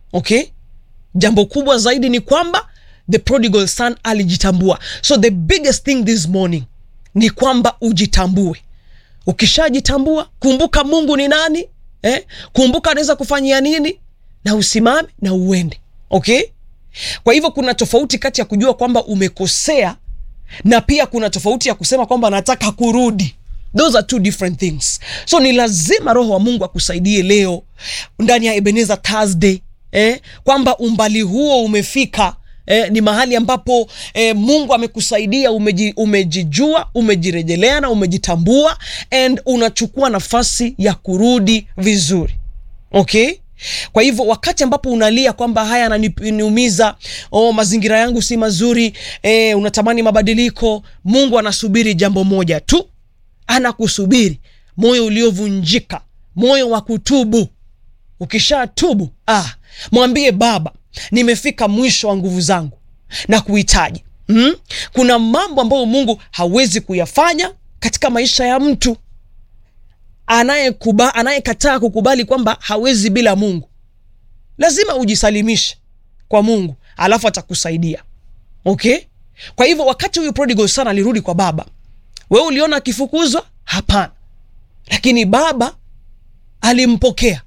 okay jambo kubwa zaidi ni kwamba the prodigal son alijitambua so the biggest thing this morning ni kwamba ujitambue ukishajitambua kumbuka mungu ni nani eh? kumbuka anaweza kufanyia nini na usimame na uende okay kwa hivyo kuna tofauti kati ya kujua kwamba umekosea na pia kuna tofauti ya kusema kwamba nataka kurudi those are two different things so ni lazima roho wa mungu akusaidie leo ndani ya ebeneza thursday eh, kwamba umbali huo umefika Eh, ni mahali ambapo eh, mungu amekusaidia umeji, umejijua umejirejelea na umejitambua and unachukua nafasi ya kurudi vizuri okay kwa hivyo wakati ambapo unalia kwamba haya ananiumiza oh, mazingira yangu si mazuri eh, unatamani mabadiliko mungu anasubiri jambo moja tu anakusubiri moyo uliovunjika moyo wa kutubu ukishatubu ah, mwambie baba nimefika mwisho wa nguvu zangu na kuhitaji mm? kuna mambo ambayo mungu hawezi kuyafanya katika maisha ya mtu anayekuba anayekataa kukubali kwamba hawezi bila mungu lazima ujisalimishe kwa mungu alafu atakusaidia okay kwa hivyo wakati huyu prodigal sana alirudi kwa baba wewe uliona akifukuzwa hapana lakini baba alimpokea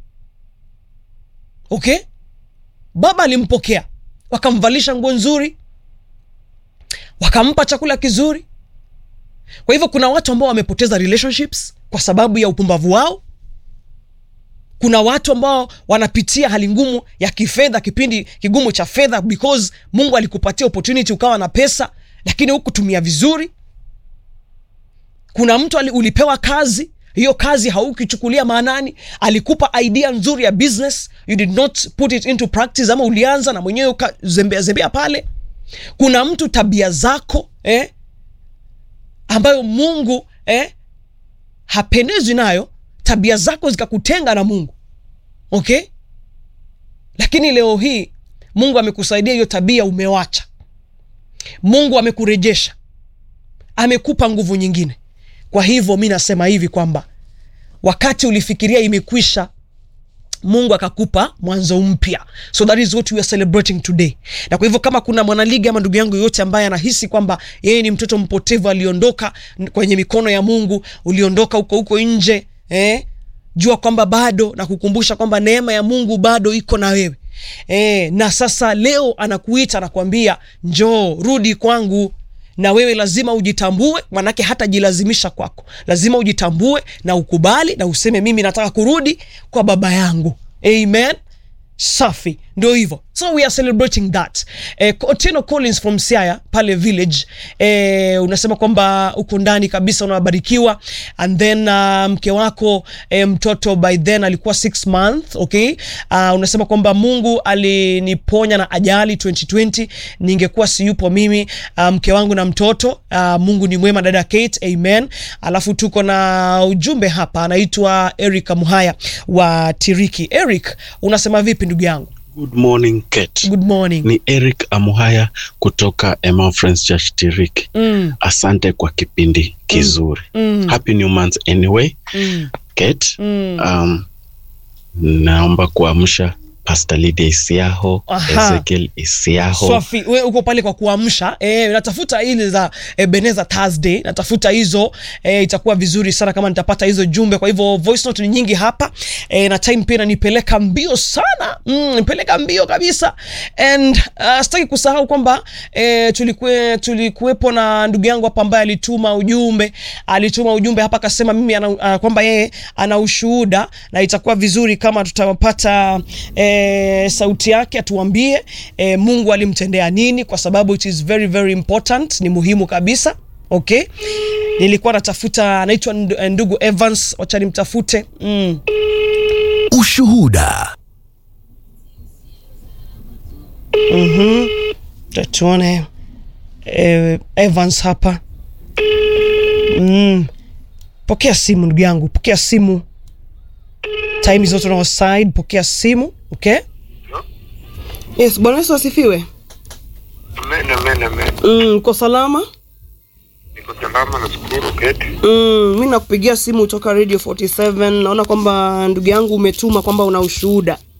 okay baba alimpokea wakamvalisha nguo nzuri wakampa chakula kizuri kwa hivyo kuna watu ambao wamepoteza relationships kwa sababu ya upumbavu wao kuna watu ambao wanapitia hali ngumu ya kifedha kipindi kigumu cha fedha because mungu alikupatia opportunity ukawa na pesa lakini hukutumia vizuri kuna mtu ali, ulipewa kazi hiyo kazi haukichukulia maanani alikupa idea nzuri ya business you did not put it into practice ama ulianza na mwenyewe ukazembea zembea pale kuna mtu tabia zako eh, ambayo mungu eh, hapendezwi nayo tabia zako zikakutenga na mungu okay lakini leo hii mungu amekusaidia hiyo tabia umewacha mungu amekurejesha amekupa nguvu nyingine kwa hivyo mi nasema hivi kwamba wakati ulifikiria imekwisha mungu akakupa mwanzo mpya so that is what we are celebrating today na kwa hivyo kama kuna mwanaligi ama ndugu yangu yoyote ambaye anahisi kwamba yeye ni mtoto mpotevu aliondoka kwenye mikono ya mungu uliondoka huko huko nje eh? jua kwamba bado na kukumbusha kwamba neema ya mungu bado iko na wewe eh, na sasa leo anakuita anakuambia njoo rudi kwangu na wewe lazima ujitambue manake hatajilazimisha kwako lazima ujitambue na ukubali na useme mimi nataka kurudi kwa baba yangu amen safi ndio hivyo so we are celebrating that eh, Otieno collins from siaya pale village eh, unasema kwamba uko ndani kabisa unabarikiwa and then uh, mke wako eh, mtoto by then alikuwa six month okay uh, unasema kwamba mungu aliniponya na ajali 2020 ningekuwa siyupo mimi uh, mke wangu na mtoto uh, mungu ni mwema dada kate amen alafu tuko na ujumbe hapa anaitwa erika muhaya wa tiriki eric unasema vipi ndugu yangu Good morning Kate. good morning Ni Eric Amuhaya kutoka Emma Friends Church Tiriki. mm, Asante kwa kipindi kizuri. mm, Happy new month anyway. mm, Kate, mm. um, naomba kuamsha Pastor Lydia Isiaho, Aha. Ezekiel Isiaho. Swafi, we uko pale kwa kuamsha e, natafuta ile za Ebeneza Thursday, natafuta hizo e, itakuwa vizuri sana kama nitapata hizo jumbe. Kwa hivyo voice note ni nyingi hapa e, na time pia inanipeleka mbio sana mm, nipeleka mbio kabisa and uh, sitaki kusahau kwamba e, tulikuwe, tulikuwepo na ndugu yangu hapa ambaye alituma ujumbe alituma ujumbe hapa akasema mimi ana, uh, kwamba yeye ana ushuhuda na itakuwa vizuri kama tutapata e, sauti yake atuambie e, mungu alimtendea nini kwa sababu it is very very important ni muhimu kabisa okay nilikuwa natafuta anaitwa ndu- ndugu evans wacha nimtafute mm. Ushuhuda. Acha tuone eh, evans hapa mm. pokea simu ndugu yangu pokea simu time zote on our side pokea simu okay yes bwana yesu asifiwe Amen, amen, amen. mm, uko salama Niko salama na shukuru Kate. mm, mi nakupigia simu kutoka radio 47 naona kwamba ndugu yangu umetuma kwamba una ushuhuda